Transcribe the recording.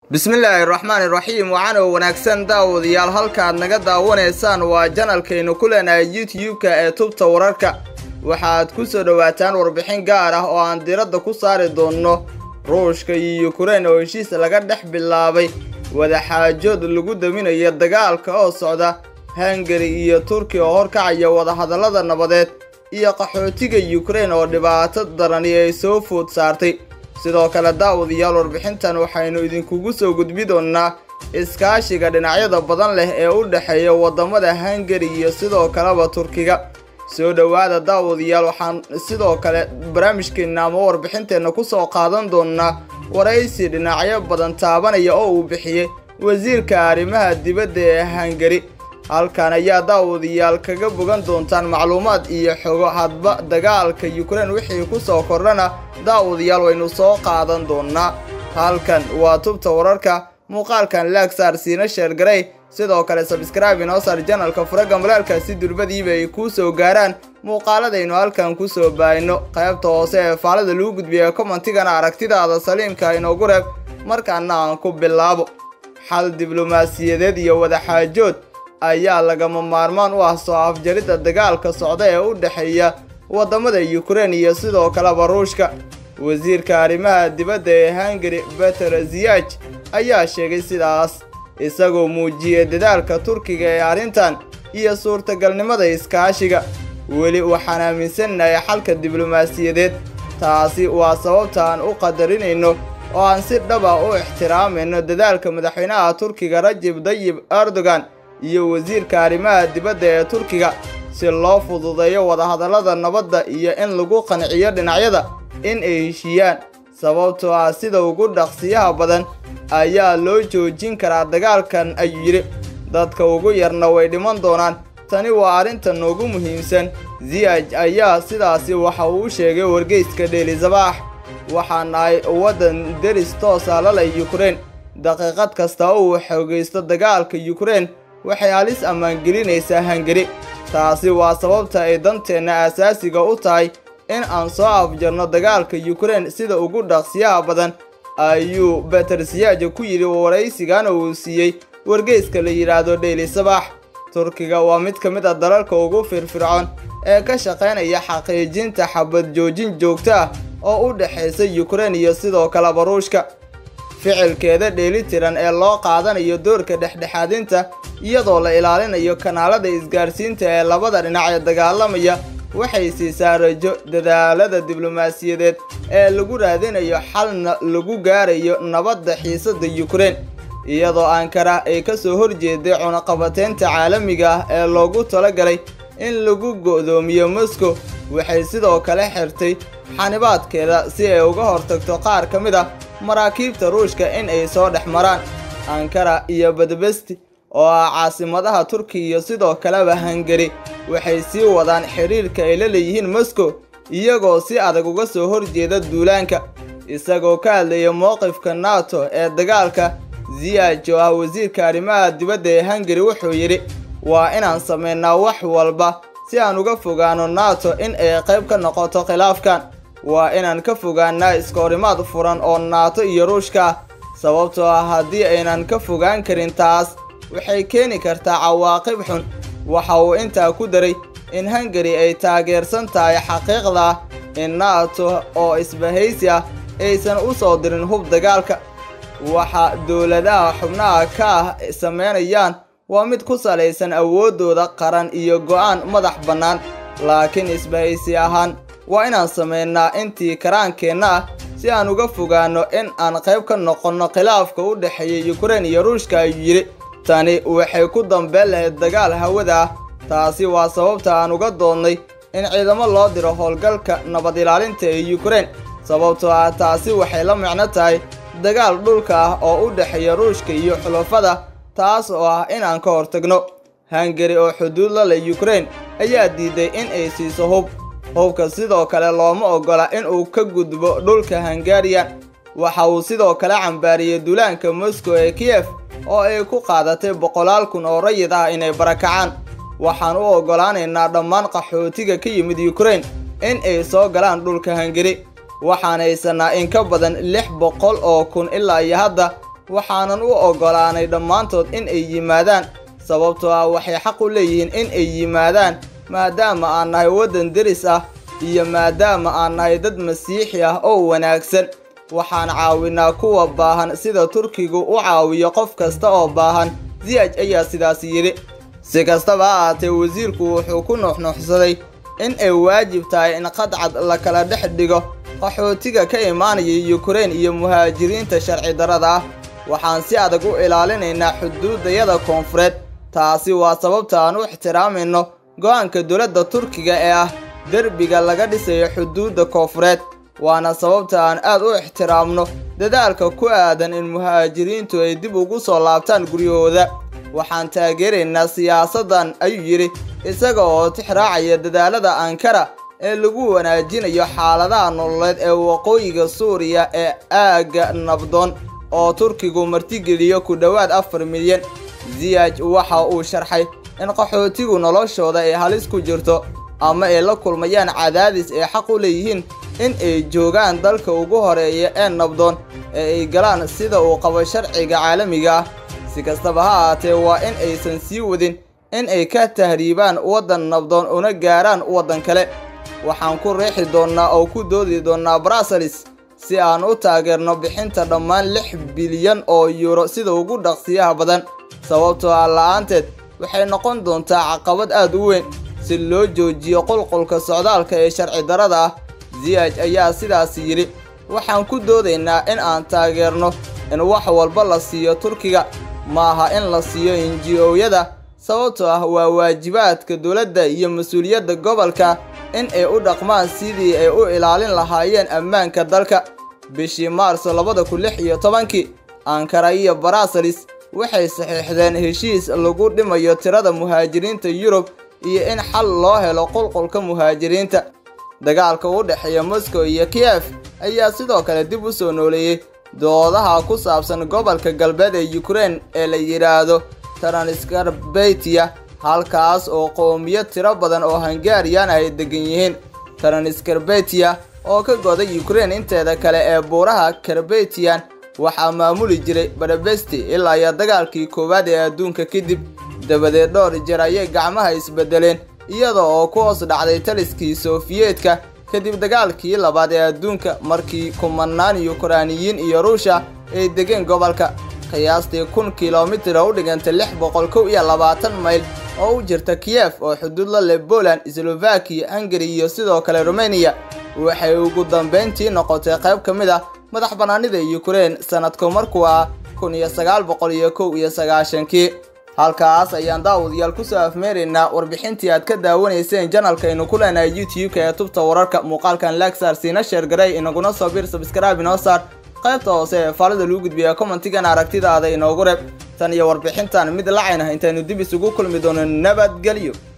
bismillaahi raxmaani raxiim waxaana wanaagsan daawadayaal halkaad naga daawanaysaan waa janalkaynu ku leenahay youtube-ka ee tubta wararka waxaad ku soo dhowaataan warbixin gaar ah oo aan diradda ku saari doonno ruushka iyo yukrain oo heshiis laga dhex bilaabay wadaxaajood lagu daminayo dagaalka oo socda hungari iyo turkiya oo horkacaya wadahadallada nabadeed iyo qaxootiga yukrain oo dhibaato darani ay soo food saartay sidoo kale daawadayaal warbixintan waxaynu idinkugu soo gudbi doonnaa iskaashiga dhinacyada badan leh ee u dhexeeya waddamada hungari iyo sidoo kaleba turkiga soo dhowaada daawadayaal waxaan sidoo kale barnaamijkeenna ama warbixinteenna ku soo qaadan doonnaa waraysi dhinacyo badan taabanaya oo uu bixiyey wasiirka arrimaha dibadda ee hungari halkan ayaa daawadayaal kaga bogan doontaan macluumaad iyo xogo hadba dagaalka yukrain wixii ku soo kordhana daawadayaal waynu soo qaadan doonnaa halkan waa tubta wararka muuqaalkan laagsaar siina sheergarey sidoo kale sabskraibe inoo saar janalka furaga malaalka si durbadiiba ay kuu soo gaaraan muuqaaladaynu halkan ku soo baayno qaybta hoose ee faalada lagu gudbiya commentigana aragtidaada saliimka inoogu reeb markaana aan ku bilaabo xal diblomaasiyadeed iyo wadaxaajood ayaa lagama maarmaan u ah soo afjaridda dagaalka socda ee u dhexeeya waddamada yukrain iyo sidoo kaleba ruushka wasiirka arrimaha dibadda ee hungari beter ziyaj ayaa sheegay sidaas isagoo muujiyey dadaalka turkiga ee arrintan iyo suurtagalnimada iskaashiga weli waxaan aaminsannahay xalka diblomaasiyadeed taasi waa sababta aan u qadarinayno oo aan si dhaba u ixtiraamayno dadaalka madaxweynaha turkiga rajib dayib erdogan iyo wasiirka arrimaha dibadda ee turkiga si loo fududeeyo wadahadallada nabadda iyo in lagu qanciyo dhinacyada in ay heshiiyaan sababtoo ah sida ugu dhaqsiyaha badan ayaa loo joojin karaa dagaalkan ayuu yidhi dadka ugu yarna way dhiman doonaan tani waa arrinta noogu muhiimsan ziyaj ayaa sidaasi waxa uu u sheegay wargeyska dheelizabaax waxaan nahay waddan deris toosa laleh yukrain daqiiqad kasta uu xoogaysto dagaalka yukrain waxay halis ammaangelinaysaa hungari taasi waa sababta ay danteenna asaasiga u tahay in aan soo afjarno dagaalka yukrain sida ugu dhaqsiyaha badan ayuu beter siyaaja ku yidhi waraysigana uu siiyey wargeyska la yidhaahdo dheyli sabaax turkiga waa mid ka mid a dalalka ugu firfircoon ee ka shaqaynaya xaqiijinta xabad joojin joogto ah oo u dhexaysa yukrain iyo sidoo kaleba ruushka ficilkeeda dheelitiran ee loo qaadanayo doorka dhexdhexaadinta iyadoo la ilaalinayo kanaalada isgaarsiinta ee labada dhinac ee dagaalamaya waxay siisaa rajo dadaalada diblomaasiyadeed ee lagu raadinayo xalna lagu gaarayo nabadda xiisadda yukrain iyadoo ankara ay ka soo horjeeday cunaqabateynta caalamiga ah ee loogu talagalay in lagu go'doomiyo moscow waxay sidoo kale xirtay xanibaadkeeda si ay uga hortagto qaar ka mid ah maraakiibta ruushka in ay soo dhex maraan ankara iyo badbesti oo ah caasimadaha turkiya iyo sidoo kaleba hungari waxay sii wadaan xidhiirka ay la leeyihiin moscow iyagoo si adag uga soo horjeeda duulaanka isagoo ka hadlaya mowqifka nato ee dagaalka ziyaj oo ah wasiirka arrimaha dibadda ee hungari wuxuu yidhi waa inaan samaynaa wax walba si aan uga fogaano nato in ay qayb ka noqoto khilaafkan waa inaan ka fogaanaa iskahorimaad furan oo naato iyo ruushka ah sababtoo ah haddii aynan ka fogaan karin taas waxay keeni kartaa cawaaqib xun waxa uu intaa ku daray in hungari ay taageersan tahay xaqiiqda ah in nato oo isbahaysi ah aysan u soo dirin hub dagaalka waxa dowladaha xubnaha ka ah samaynayaan waa mid ku salaysan awooddooda qaran iyo go'aan madax bannaan laakiin isbahaysi ahaan waa inaan samaynaa intii karaankeenna ah si aan uga fogaanno in aan qayb ka noqonno khilaafka u dhexeeya yukrain iyo ruushka ayuu yidhi tani waxay ku dambeen lahayd dagaal hawada ah taasi waa sababta aan uga doonnay in ciidamo loo diro howlgalka nabad ilaalinta ee yukrain sababtoo ah taasi waxay la micno tahay dagaal dhulka ah oo u dhexeeya ruushka iyo xulafada taas oo ah in aan ka hortagno hungari oo xuduud la leh yukrain ayaa diiday in ay siiso hub hubka sidoo kale looma oggola in uu ka gudbo dhulka hungariyan waxa uu sidoo kale cambaariyey duulaanka moscow ee kiyef oo ay ku qaadatay boqolaal kun oo rayid ah inay barakacaan waxaan u oggolaanaynaa dhammaan qaxootiga ka yimid yukrain in ay soo galaan dhulka hungari waxaan haysanaa in ka badan lix boqol oo kun ilaa iyo hadda waxaanan u oggolaanay dhammaantood in ay yimaadaan sababtoo ah waxay xaq u leeyihiin in ay yimaadaan maadaama aan nahay waddan deris ah iyo maadaama aan nahay dad masiixi ah oo wanaagsan waxaan caawinaa kuwa baahan sida turkigu u caawiyo qof kasta oo baahan ziyaj ayaa sidaas yidhi si kastaba ha ahaatee wasiirku wuxuu ku nuuxnuuxsaday in ay waajib tahay in qadcad la kala dhex dhigo qaxootiga ka imaanaya yukrain iyo muhaajiriinta sharci darrada ah waxaan si adag u ilaalinaynaa xuduudayada koonfureed taasi waa sababta aan u ixtiraamayno go'aanka dowladda turkiga ee ah derbiga laga dhisayo xuduudda koonfureed waana sababta aan aad u ixtiraamno dadaalka ku aadan in muhaajiriintu ay dib ugu soo laabtaan guryahooda waxaan taageeraynaa siyaasaddan ayuu yidhi isaga oo tixraacaya dadaalada ankara ee lagu wanaajinayo xaaladaha nololeed ee waqooyiga suuriya ee aagga nabdoon oo turkigu martigeliyo ku dhowaad afar milyan ziyaj waxa uu sharxay in qaxootigu noloshooda ay halis ku jirto ama ay la kulmayaan cadaadis ay xaq u leeyihiin in ay joogaan dalka ugu horeeya ee nabdoon ee ay galaan sida uu qabo sharciga caalamiga ah si kastaba ha ahaatee waa in aysan sii wadin in ay ka tahriibaan waddan nabdoon una gaaraan waddan kale waxaan ku riixi doonnaa oo ku doodi doonnaa bruseles si aan u taageerno bixinta dhammaan lix bilyan oo yuuro sida ugu dhaqsiyaha badan sababtoo ah la'aanteed waxay noqon doontaa caqabad aad u weyn si loo joojiyo qulqulka socdaalka ee sharci darrada ah ziyaj ayaa sidaas yidhi waxaan ku doodaynaa in aan taageerno in wax walba la siiyo turkiga maaha in la siiyo inji-ooyada sababtoo ah waa waajibaadka dowladda iyo mas-uuliyadda gobolka in ay u dhaqmaan sidii ay u ilaalin lahaayeen ammaanka dalka bishii maarso labada kun lix iyo tobankii ankara iyo bruseles waxay saxiixdeen heshiis lagu dhimayo tirada muhaajiriinta yurub iyo in xal loo helo qulqulka muhaajiriinta dagaalka u dhexeeya moscow iyo kiyef ayaa sidoo kale dib u soo nooleeyey doodaha ku saabsan gobolka galbeed ee yukrain ee la yidhaahdo taranskarbetia halkaas oo qowmiyo tiro badan oo hungariyan ay degan yihiin taranskarbetia oo ka goda yukrain inteeda kale ee buuraha karbetian waxaa maamuli jiray badabesti ilaa iyo dagaalkii koowaad ee adduunka kadib dabadeed dhowr jeer ayay gacmaha isbedeleen iyada oo ku hoos dhacday taliskii sofiyeetka kadib dagaalkii labaad ee adduunka markii kumanaan yukraaniyiin iyo ruusha ay degeen gobolka qiyaastii kun kilomitir oo u dhiganta lix boqol kow iyo labaatan mayl oo u jirta kiyef oo xuduud la leh poland slovakiya hungari iyo sidoo kale rumeniya waxay ugu dambayntii noqotay qayb ka mid ah madax bannaanida yukrain sanadku markuu ah kun iyo sagaal boqol iyo kow iyo sagaashankii halkaas ayaan daawadayaal kusoo afmeeraynaa warbixintii aad ka daawanayseen janalkaynu ku leenahay youtube-ka ee tubta wararka muuqaalkan lagsar siina sheergaray inaguna soo bir sabskraibe inoo saar qaybta hoose ee faalida lagu gudbiya commentigan aragtidaada inoogu reeb tan iyo warbixintan mid lacayna intaynu dib isugu kulmi doono nabadgelyo